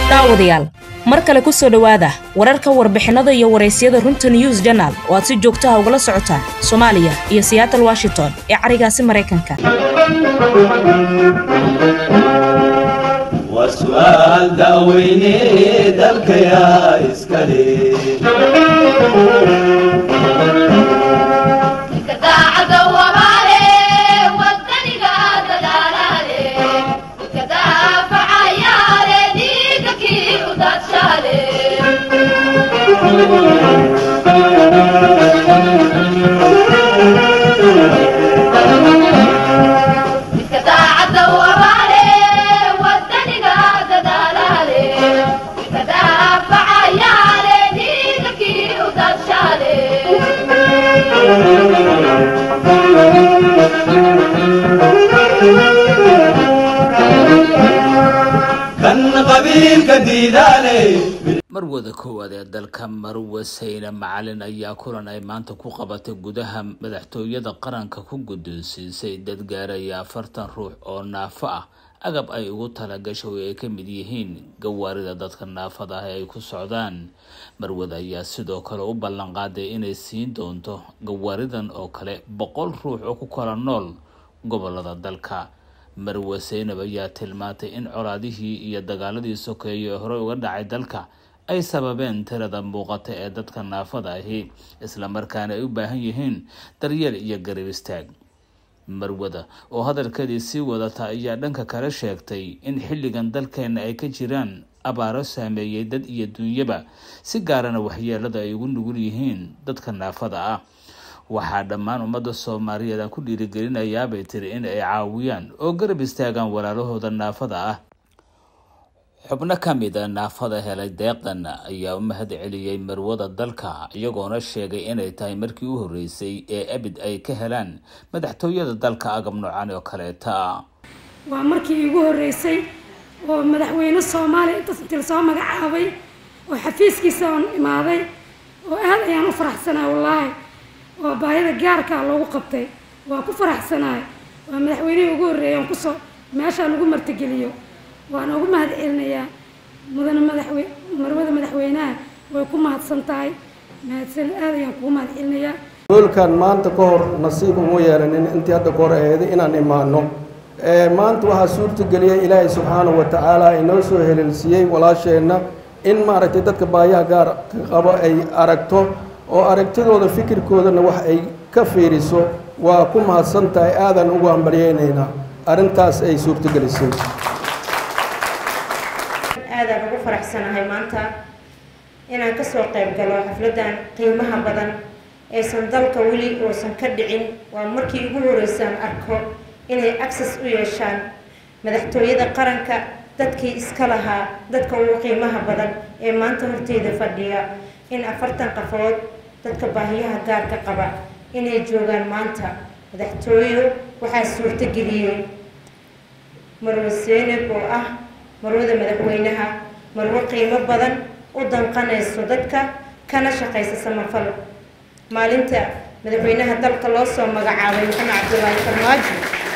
daawadayaal mar kale ku soo dhowaada wararka warbixinada iyo waraysyada runta news janal oo aad si joogtaha ugala socotaan soomaaliya iyo seattle washington ee carigaasi maraykanka waa su'aal da'weyne dalkayaa iskale kan qabiilka diidaale marwada koowaad ee dalka marwe sayne macalin ayaa kulan ay maanta ku qabatay gudaha madaxtooyada qaranka ku guddoonsiisay dad gaaraya afartan ruux oo naafo ah agab ay ugu talagashay oo ay ka mid yihiin gawaarida dadka naafada ah ee ay ku socdaan marwada ayaa sidoo kale u ballan qaaday inay siin doonto gawaaridan oo kale boqol ruux oo ku kala nool gobolada dalka marwe seynab ayaa tilmaantay in colaadihii iyo dagaaladii sokeeye ee horey uga dhacay dalka ay sababeen tirada muuqata ee dadka naafada ahi islamarkaana ay u baahan yihiin daryeel iyo garab istaag marwada oo hadalkeedii sii wadata ayaa dhanka kale sheegtay in xilligan dalkeena ay ka jiraan abaaro saameeyey dad iyo dunyaba si gaarana waxyeelada ay ugu nugul yihiin dadka naafada ah waxaa dhammaan ummadda soomaaliyeed aan ku dhiirigelinayaabay tiri in ay caawiyaan oo garab istaagaan walaalahooda naafada ah xubno ka mid a naafada helay deeqdan ayaa u mahad celiyey marwada dalka iyagoona sheegay inay tahay markii u horreysay ee abid ay ka helaan madaxtooyada dalka agab noocan oo kaleeta waa markii iigu horreysay oo madaxweyne soomaaliya intaas intii lasoo magacaabay oo xafiiskiisa oon imaaday oo aad ayaan u faraxsanaa wallaahi oo baahida gaarkaa loogu qabtay waa ku faraxsanaay waa madaxweynihii ugu horreeyay oon kusoo meeshaan ugu martigeliyo waan ugu mahad celinayaa mudane madaxwe marwada madaxweynaha way ku mahadsan tahay mahadsan aad ayaan kugu mahad celinayaa hoolkan maanta ka hor nasiib uma yeelanin intii hadda ka hor eeday inaan imaano maanta waxaa suurtageliyay ilaahay subxaanahu wa tacaala inoo soo heleelsiiyey walaasheenna in maaragtay dadka baayaha gaar ka qabo ay aragto oo aragtidooda fikirkoodana wax ay ka fiiriso waa ku mahadsan tahay aadaan ugu hambalyeynaynaa arrintaas ay suurtagelisay aadaan ugu faraxsanahay maanta inaan kasoo qayb galo xafladan qiimaha badan aysan dalka weli uusan ka dhicin waa markii ugu horeysaan arko inay access u yeeshaan madaxtooyada qaranka dadkii iska lahaa dadka ugu qiimaha badan ee maanta horteyda fadhiya in afartan qafood dadka baahiyaha gaarka qaba inay joogaan maanta madaxtooyo waxaa suurtageliyey marwe seynab oo ah marwada madaxweynaha marwo qiimo badan u danqanayso dadka kana shaqaysa samafal maalinta madaxweynaha dalka loo soo magacaabay maxamed cabdulaahi farmaajo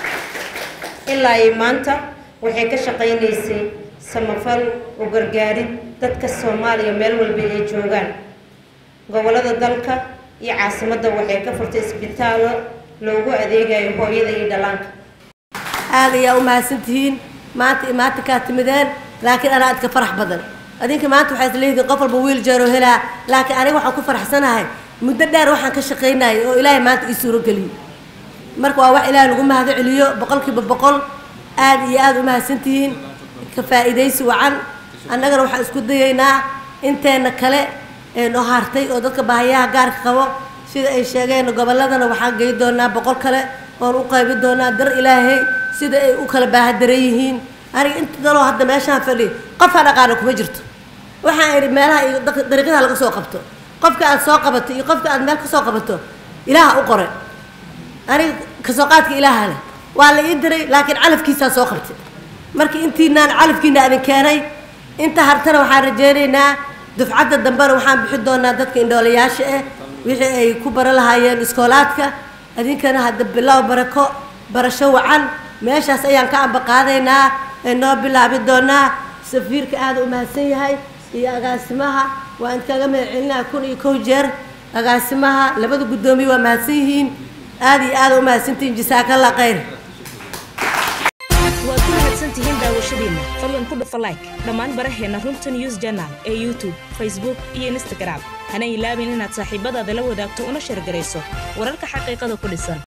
ilaa ay maanta waxay ka shaqaynaysay samafal u gargaarid dadka soomaaliya meel walba ay joogaan gobolada dalka iyo caasimadda waxay ka furtay isbitaallo loogu adeegayo hooyada iyo dhallaanka aad ayaa u mahadsantihiin maanta maanta kaa timideen laakiin anaa adka farax badan adinka maanta waxaa isleedihin qof walba wiil jeero helaa laakiin aniga waxaan ku faraxsanahay muddo dheer waxaan ka shaqaynayay oo ilaahay maanta ii suurogeliyo marka waa wax ilaahay lagu mahado celiyo boqolkiiba boqol aad iyo aada u mahadsantihiin ka faa'iidaysi wacan annagana waxaan isku dayaynaa inteena kale ee noo hartay oo dadka baahiyaha gaarka qabo sida ay sheegeen gobolladana waxaan gey doonaa boqol kale oon u qaybin doonaa dar ilaahay sida ay u kala baahadaran yihiin aniga inta daloo hadda meeshaan fadhi qofaa dhaqaana kuma jirto waxaan idhi meelaha iyo dariiqyada laga soo qabto qofka aad soo qabato iyo qofka aad meel ka soo qabato ilaaha u qoray aniga kasoo qaadka ilaaha leh waa la ii diray laakiin calafkiisaa soo qabtay marka intiinaan calafkiina adin keenay inta hartana waxaan rajaynaynaa dufcadda dambena waxaan bixin doonaa dadka indhoolayaasha ah wixii ay ku baran lahaayeen iskoolaadka adinkana hadda bilow barako barasho wacan meeshaas ayaan ka amba qaadaynaa ee noo bilaabi doonaa safiirka aada u mahadsan yahay iyo agaasimaha waa idinkaga mahad celinaya kun iyo kow jeer agaasimaha labada guddoomiye waa mahadsan yihiin aada iyo aada u mahadsantihiin jasaakalla khayr waad ku mahadsantihiin daawashadiinna fadlan ku dhufa like dhammaan baraheena runta news journal ee youtube facebook iyo instagram hana ilaabin inaad saaxiibadaada la wadaagto una sheergarayso wararka xaqiiqada ku dhisan